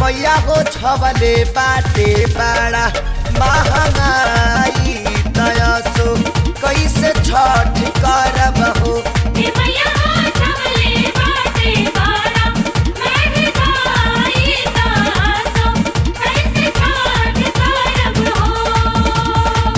मैया हो छवले बाटे बाड़ा महंगाई दयासो कैसे छठ करब हो हे मैया छवले बाटे बाड़ा महंगाई दासो कैसे छठ करब हो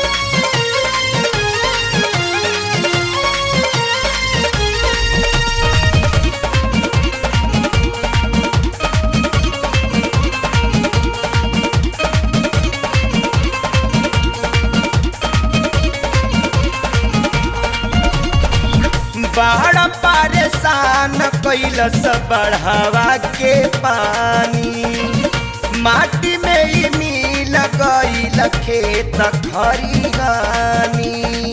बड़ा परेशान कैलस बढ़ावा के पानी माटी में ही मिल गईल खेत खरिहानी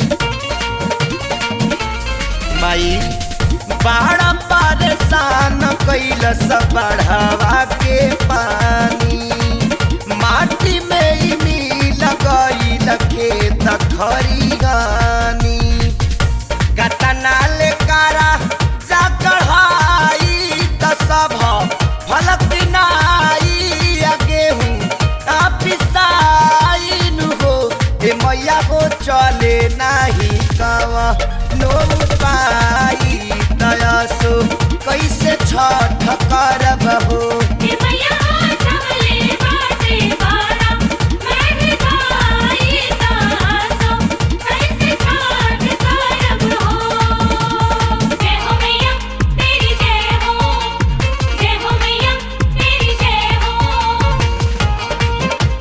माई बड़ा परेशान कैलस बढ़ावा के पानी माटी में ही मिल गईल खेत खरिहानी कतनाल कारा जा कढ़ाई त सब फल पिनाई आ गेहूं आ पिसाई नु हो ए मैया को चले नाही कावा नो पाई दयासो कैसे छठ करब हो हे मैया छवले बाटे बाड़ा महंगाई दासो कैसे छठ करब हो जय हो मैया तेरी जय हो जय हो मैया तेरी जय हो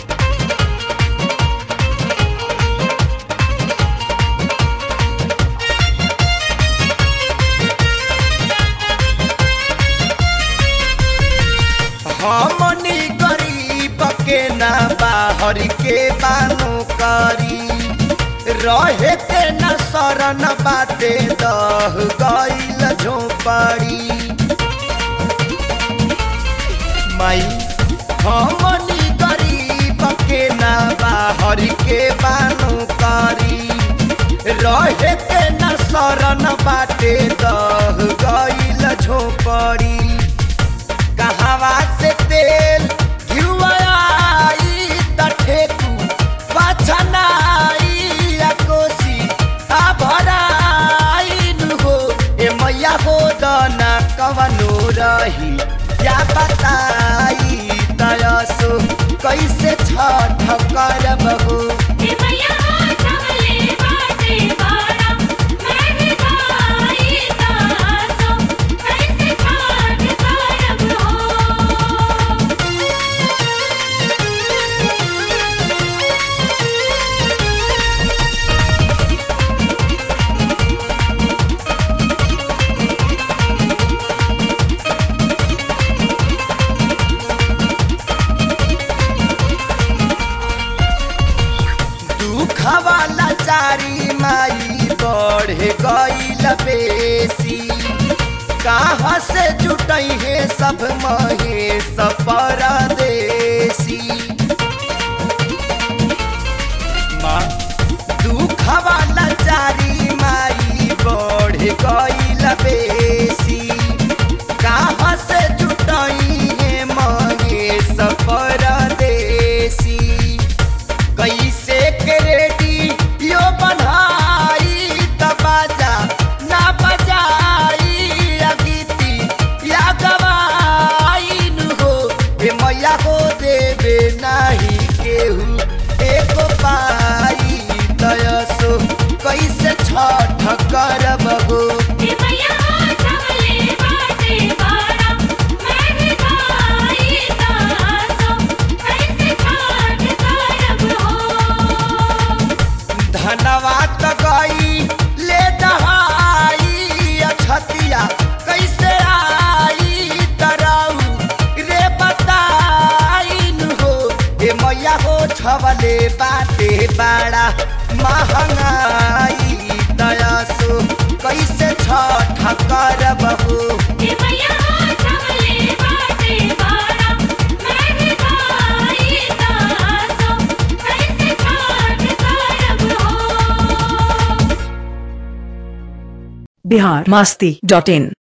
हमनी गरीब के ना बाहर के बानो करी रहे के न शरण बाटे दह गईल झोपड़ी माई हमनी गरीब के ना बाहर के बानो करी रहे के न शरण बाटे दह गईल झोपड़ी कहवा से तेल घिउआई त ठेकू पछनाई आ कोसी आ भराई नु हो ए मैया हो दना कवनो रही या बताई दयासो कैसे छठ करब हो हे मैया छवले बाटे बाड़ा महंगाई दासो कैसे छठ करब हो दुख वाला चारी माई बढ़े गईल बेसी कहाँ से जुटई है सब महेश परदेसी माँ दुख वाला चारी माई बढ़े गईल बेसी कहाँ से जुटई है महेश परदेसी कैसे के रेडी यो बनाई त बाजा ना बजाई या गीती या गवाई नु हो ए मैया हो देवे नाही केहू एको पाई दयसो कैसे छठ करब हो हे मैया छवले बाटे बाड़ा महंगाई दासो कैसे छठ करब हो धनवा त गई ले दहाई अछतिया कैसे आई तराऊ रे बताई नु हो ए मैया हो छवले बाटे बाड़ा महंगाई दयासो कैसे छठ करब हो हे मैया छवले बाटे बाड़ा महंगाई दासो कैसे छठ करब हो बिहार मस्ती डॉट इन